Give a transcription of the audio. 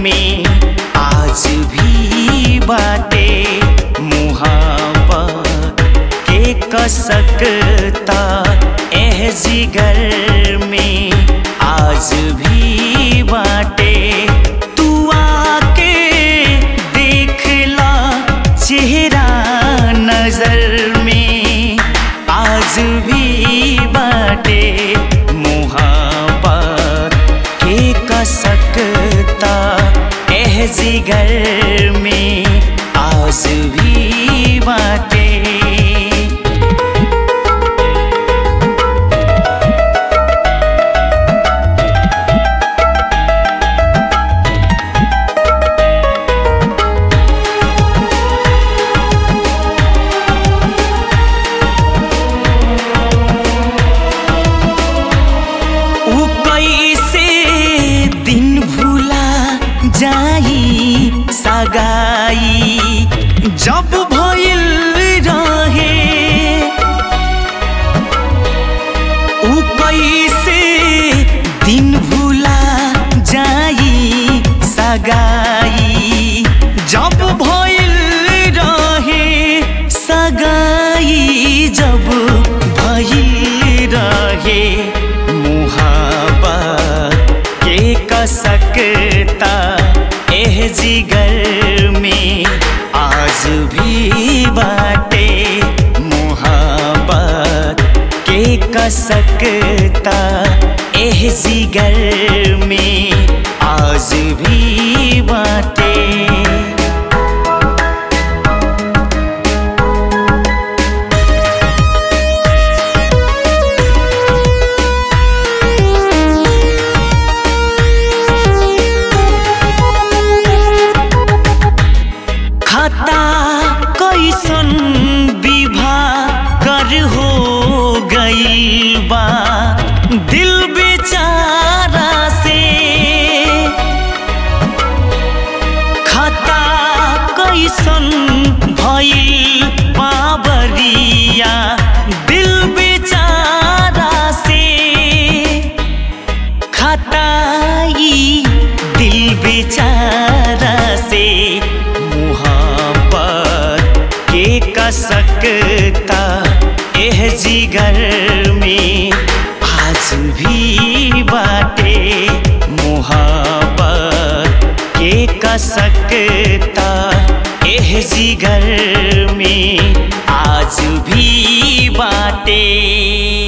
में आज भी बाटे मुहाबत के कसकता एह जिगर में आज भी बाटे तू आके देखला चेहरा नजर में आज भी बाटे मुहाबत के कसकता एह जिगर में आज भी बाटे उ कैसे दिन भूला जाई सगाई जब भइल रहे उ कैसे दिन भूला जाई सगाई जब भइल रहे सगाई जब भइल रहे मुहाबत के कसकता एह जिगर में आज भी बाटे मुहाबत के कसकता एह जिगर में आज भी बाटे खता कैसन विवाह कर हो गई बा दिल बेचारा से खता कैसन भइल बाबरिया दिल बेचारा से खताई दिल बेचारा से मुहाबत के कसकता एह जिगर में आज भी बाटे मुहाबत के कसकता एह जिगर में आज भी बाटे